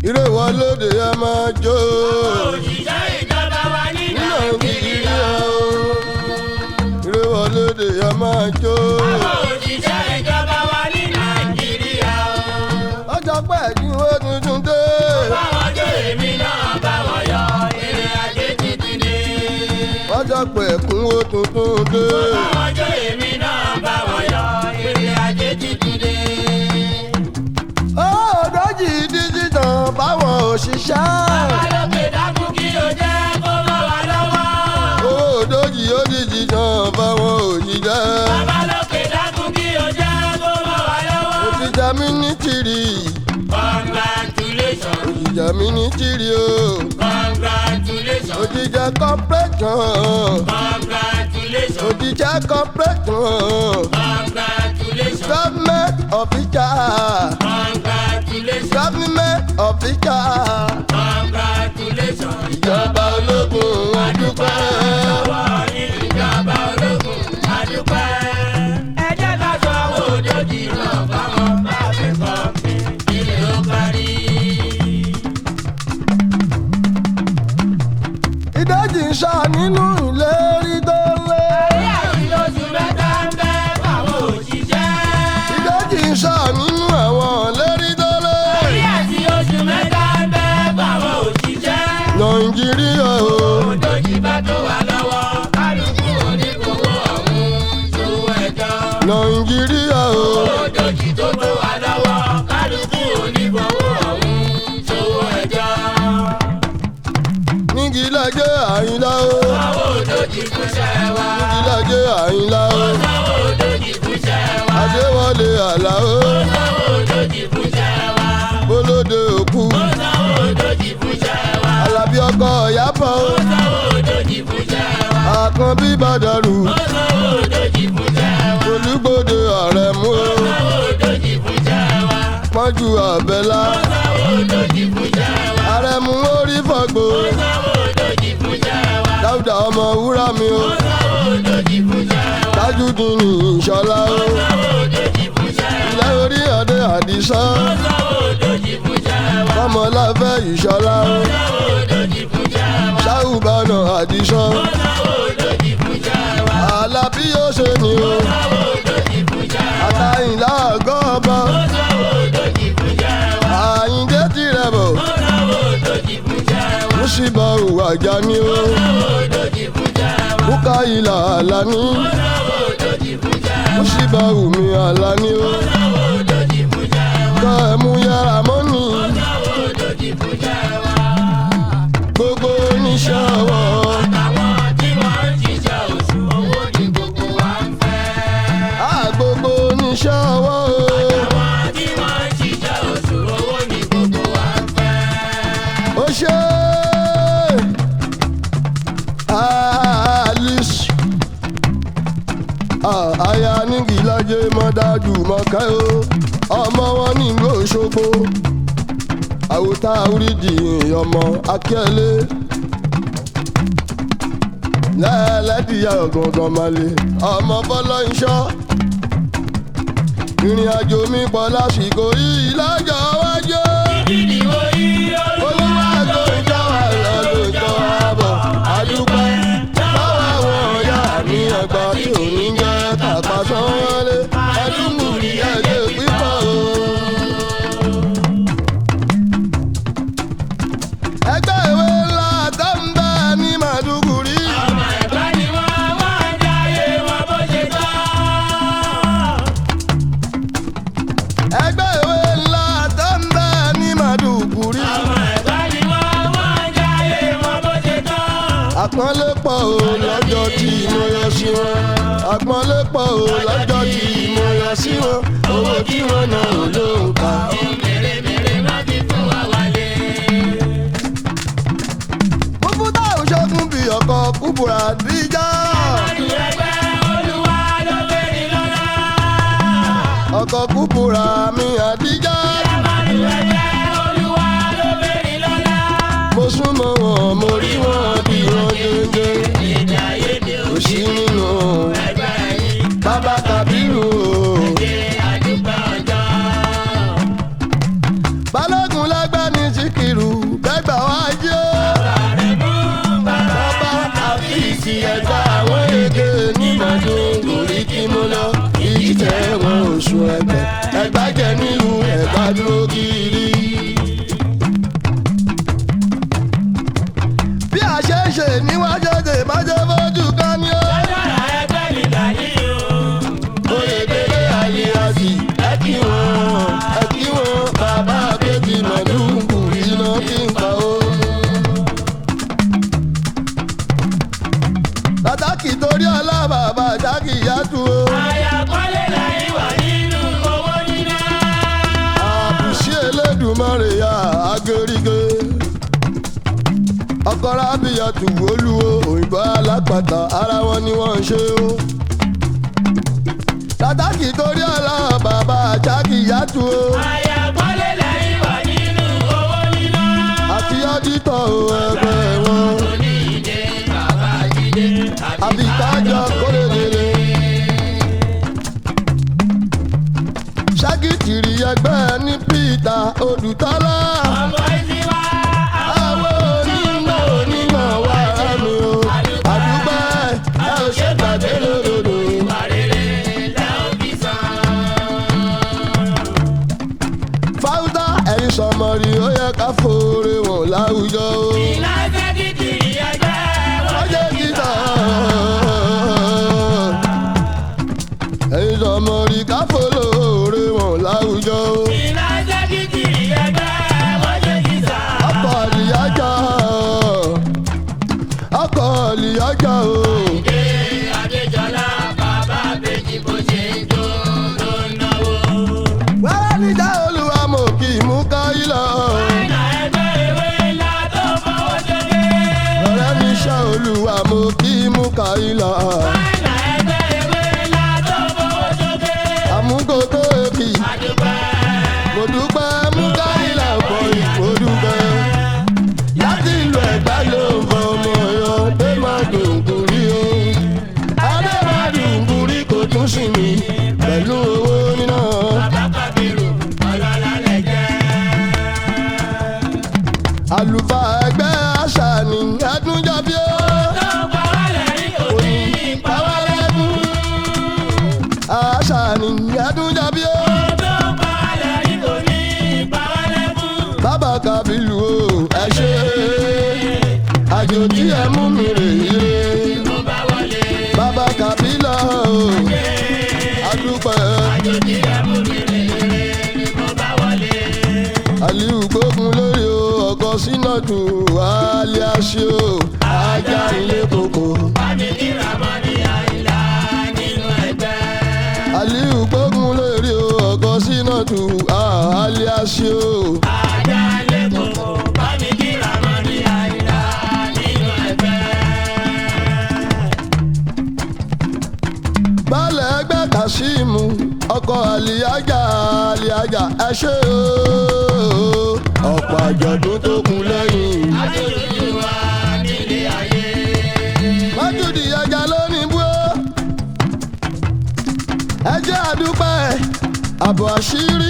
ìrèwọlódé ẹ máa jó òṣìṣẹ́ ìjọba wa ní ní nàìjíríà. nàìjíríà o ìrèwọlódé ẹ máa jó. àwọn òṣìṣẹ́ ìjọba wa ní nàìjíríà. ọjọ́ pẹ́ ẹ̀dínwó tuntun dé. báwọn jó èmi náà báwọn yọ èrè ajé títí dé. ọjọ́ pẹ́ ẹ̀kúnwó tuntun dé. báwọn jó èmi náà báwọn yọ èrè ajé títí dé. ọ̀ọ́dọ́jì díjítàn báwọn òṣìṣẹ́. balógun dákun kí o jẹ́ kó mọ́ wa lọ́wọ́. ọ̀ọ́dọ́jì ó díjítàn báwọn òṣìṣẹ́. balógun dákun kí o jẹ́ kó mọ́ wa lọ́wọ́. òṣìṣẹ́ mi ní tìrì. congratulations òṣìṣẹ́ mi ní tìrì o. congratulations òṣìṣẹ́ corporation. congratulations òṣìṣẹ́ corporation. congratulations government official. congratulations government official. congratulations. ìjọba ológun adúpẹ́. Ọwọ́ yín ìjọba ológun adúpẹ́. Ẹ jẹ́ ká sọ owó òjòjì náà báwọn bá fi sọ ilé ó parí. ìdajì ń ṣá nínú ìlérí tó lé. Bí àrùn lóṣù mẹ́ta ń bẹ́ fáwọn òṣìṣẹ́. ìdajì ń ṣá nínú àwọn ìlérí tó lé. Bí àti oṣù mẹ́ta ń bẹ́ fáwọn òṣìṣẹ́. nàìjíríà o. Òjòjì bá tó wà lọ́wọ́ kálukú onígbòho ọ̀hún ṣòwò ẹ̀jọ́. nàìjíríà o. Òjòjì tó tó wà lọ́wọ́ kálukú onígbòho ọ̀hún ṣòwò ẹ̀jọ́. nígi lajẹ àyìnlá o. Owó òjòjì fúnṣẹ́ wa. nígi lajẹ àyìnlá o. Owó òjòjì fúnṣẹ́ wa. adéwọlé àlá o. Owó òjòjì fúnṣẹ́ wa. bólódé òkú. Owó òjòjì fúnṣẹ́ wa. alábí ọkọ ìyábọ̀ o. Owó òjòjì fúnṣẹ́ wa. àkànbí bàdàrù. Owó òjòjì fúnṣẹ́ wa. olùgbòde àrẹ̀mú o. Owó òjòjì fúnṣẹ́ wa. pọ́njú àbẹ́lá. Owó òjòjì fúnṣẹ́ wa. àrẹ̀mú orí fọ̀gbò. Owó òjòjì fúnṣẹ́ wa. dáúdà ọmọ wúrà mi o. Owó òjòjì fúnṣẹ́ wa. tájúdín ní ìṣọlá o. Owó òjòjì fúnṣẹ́ wa. ilé orí ọdẹ àdìsán. Owó òjòjì fúnṣẹ́ wa. kọ́mọláfẹ́ ìṣọlá o. Owó òjòjì fúnṣẹ́ wa. ṣáùbánà àdìsán. Owó òjòjì fúnṣẹ́ wa. àlàbí yóò ṣe ni o. Owó òjòjì fúnṣẹ́ wa. àtàyìnlá àgọ́ ọba. Owó òjòjì fúnṣẹ́ wa. àyíndé tirẹ̀ bọ̀. Owó òjòjì fúnṣẹ́ wa. mùsíbà òwàjà ni o. Owó òjòjì fúnṣẹ́ wa. bùkà ìlà àlàní. Owó òjòjì fúnṣẹ́ wa. mùsíbà òmì àlàní o. Owó òjòjì fúnṣẹ́ wa. ká ẹ̀ mú yàrá mọ́nì. Owó òjòjì fúnṣẹ́ wa. gbogbo oníṣẹ́ ọwọ́. Àwọn tí wọ́n ń ṣiṣẹ́ oṣù owó ni gbogbo wa ń fẹ́. á gbogbo oníṣẹ́ ọwọ́ o. Àwọn tí wọ́n ń ṣiṣẹ́ oṣù owó ni gbogbo wa ń fẹ́. ó ṣe alice Ah, aya nígi lájẹ mọ́dájú mọ́kẹ́ o ọmọ wọn nílùú òṣogbo àwòtá oríjì ọmọ akẹ́lẹ́ lẹ́ẹ̀lẹ́dìyà ọ̀gọ̀ngàn malẹ̀ ọmọ bọ́lọ́ iṣọ́ ìrìn àjò mi pọ̀ lásìkò yìí lọ́jọ́ wájú. Ìdìbò yìí olúwa tó ń jọ wá lọ ló ń jọ wá bọ̀ àdúpẹ́ báwa àwọn ọ̀yá mi àgbà tí ò ní jẹ́ tàpá sanwó-lé adúmùrí ẹ̀jẹ̀ pípọ̀ o. ẹgbẹ́ ìwé ńlá tó ń bẹ ní màdúgùrí. ọmọ ẹ̀gbá ni wọ́n wọ́n ń jáyé wọn bó ṣe tọ́. ẹgbẹ́ ìwé ńlá tó ń bẹ ní màdúgùrí. ọmọ ẹ̀gbá ni wọ́n wọ́n ń jáyé wọn bó ṣe tọ́. àpọ́nlé pọ̀ o lọ́jọ́ tí mo yọ sí wọn. àpọ́nlé pọ̀ o lọ́jọ́ tí mo yọ sí wọn. owó tí wọ́n ná ò ló ń kà. mèremère má fi fún wa wálé. Kúbútà òṣogùn bí ọkọ̀ kúbúrà díjà. Àdùn ẹgbẹ́ olúwa ló bèrè lọ́la. ọkọ̀ kúbúrà mi àdíjà. Àdùn ẹgbẹ́ olúwa ló bèrè lọ́la. mo súnmọ́ wọn mo rí wọn bí wọ́n dédé. Èdè àìyedè kò sí nínú ẹgbẹ́ yìí. bàbá Kàbírù o. Ṣé àdúgbò ọjọ́? balógun lágbá ní tí kì ọ́fíìsì ẹ̀ka àwọn èké nígbàdún gòrí kí mo lọ ìjìtẹ̀ wọn oṣù ẹgbẹ́ ẹgbàjẹ nílùú ẹ̀gbá dúró kiri. bí a ṣe ń ṣe níwájú òde májẹ́ fojú kan ní ó. Agbára ẹgbẹ́ nígbà yìí o. oyè délé ayé àti ẹ kí wọn ẹ kí wọn bàbá àbẹ́bí màdùnkù iná kí n pa ó. pàtàkì torí ọlọ́bàbà jákì yàtú o. Àyàkọ́lé láyé wà nínú owó níná. àbùsí elédùnmọ́rè ya agérígé. ọkọ rábìyà tù olúwo òyìnbó alápàtà ara wọn ni wọ́n ń ṣe o. pàtàkì torí ọlọ́bàbà jákì yàtú o. Àyàkọ́lé láyé wà nínú owó níná. àti ọ́dítọ̀ o ẹgbẹ́ wọn. Oní ìdè bàbá jíde. àbíkájọ kórèdèrè. ságìtìrì ẹgbẹ́ ní peter odùtọ́lá. Ọmọ ìsìn wá. àwọn onímọ̀ onímọ̀ wà ránu o. àdúgbò ẹ ò ṣe gbàgbé lódodo. Àrèrè lẹ́ ò fi sàn. fáwùtà ẹ̀yin sọmọrì ó yẹ ká fòrè wọn láwùjọ o. Ìlàjẹ́ kìkì ẹgbẹ́ wọ́n ọjọ́ títà. ẹ̀yin sọmọrì ká fòrè wọn láwùjọ o. Ìlàjẹ́ kìkì ẹgbẹ́ wọ́n ṣe kìsà. ọkọ̀ àlìyájà ọkọ̀ àlìyájà o. Ṣé Adéjọlá bàbá bèjì bó ṣe ń jó ló ń náwó? wẹ́rẹ́ níjà olúwa mo kì í mú káyí lọ. Ẹ̀nà ẹgbẹ́ ìwé ńlá tó fọwọ́ ṣoge. ọ̀rẹ́ mi ṣá olúwa mo kì í mú káyí lọ. Ẹ̀nà ẹgbẹ́ ìwé ńlá tó fọwọ́ ṣoge. àmúkòkò èkì Àdúpẹ́. mo dúpẹ́ mú káyí là bọ̀ ìfò dúpẹ́. láti ìlú ẹ̀gbá ló ń fọ ọmọ yọ dé má dùnkùrí o. adé má dùnkùrí kò tún sí mi pẹ̀lú owó níná. Bàbá Kábírù ọlọ́lá lẹ jẹ́. àlùfáà ẹgbẹ́ àṣà ni ẹdúnjọbí ó. Tó pa wá lẹ́yìn òní pa wá lẹ́kún. àṣà ni ẹdúnjọbí ó. Tó pa wá lẹ́yìn òní pa wá lẹ́kún. bàbá kábílù o ẹ ṣe àjò tí ẹ mú mi rè é. Mo bá wọlé. bàbá kábílà o adúpẹ́ Àjòjì ẹ̀mú mi rè é. Mo bá wọlé. aliu gbógun lórí o ọkọ sínàtù wàhálì àṣẹ o ajá ilé koko. Bámi ní Ramani Àyìnlá nínú ẹgbẹ́. aliu gbógun lórí o ọkọ sínàtù wàhálì àṣẹ o. Ajá lé koko. Bámi ní Ramani Àyìnlá nínú ẹgbẹ́. balẹ̀ ẹgbẹ́ kasimu ọkọ̀ àlìyájà àlìyájà ẹ ṣe o. ọ̀pọ̀ àjọ̀dún tó kún lẹ́yìn. Adúlùjú wa nílé ayé. májúdì ẹja lónìí bú ó. ẹ jẹ́ àdúpẹ́ àbọ̀ àṣírí.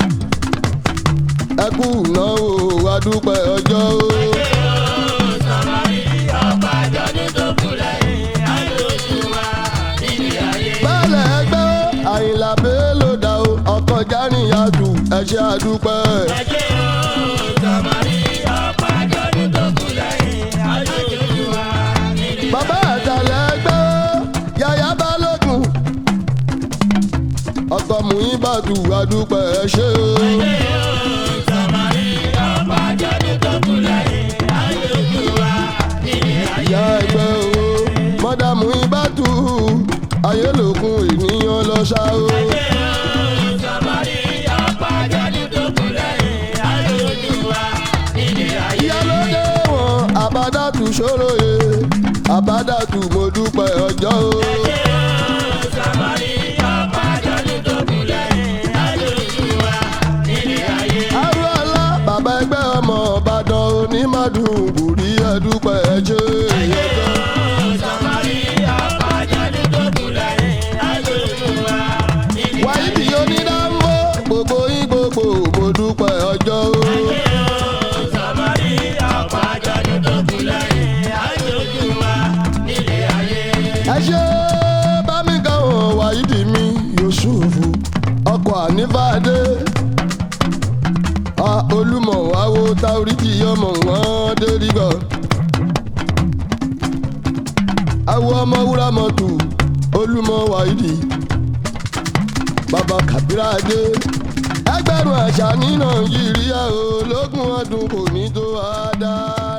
ẹ kú ìnáwó àdúpẹ́ ọjọ́ o. Sọ̀rọ̀rí ọ̀pá àjọ̀dún tó kù lẹ́yìn. Adúlùjú wa nílé ayé. balẹ̀ ẹgbẹ́ ó, àyìnlá bello dà o ọkọ̀ jáníyàtù ẹ ṣe àdúpẹ́. Ẹjẹ́ o, sọ̀rọ̀rí ọ̀pá àjọ̀dún tó kù lẹ́yìn. Adúlùjú wa nílé ayé. bàbá àtàlẹ̀ ẹgbẹ́ ó, yàyà balógun. ọkọ̀ muhibatu àdúpẹ́ ẹ ṣe o. ìyá ẹgbẹ́ owó mọ́dàmú ibàtú ayélòkun ènìyàn lọ ṣá o. ìyálóde wọn àbádàtú ṣòroyè àbádàtú mo dúpẹ́ ọjọ́ o. arúgbó bàbá ẹgbẹ́ ọmọ ọ̀bàdàn onímọ̀dún bùrí ẹ̀dúpẹ́ ẹ̀jẹ̀ ẹ̀yẹ́dọ́. wáyídì onídàmbò gbogbo yín gbogbo mo dúpẹ́ ọjọ́ o. táoríjì ọmọ wọn dérí bọ̀. àwọn ọmọ wúrà mọ́tò olúmọ wáìdì bàbá kàbírà dé ẹgbẹ̀rún àṣà ní nàìjíríà ológun ọdún kò ní tó a dá.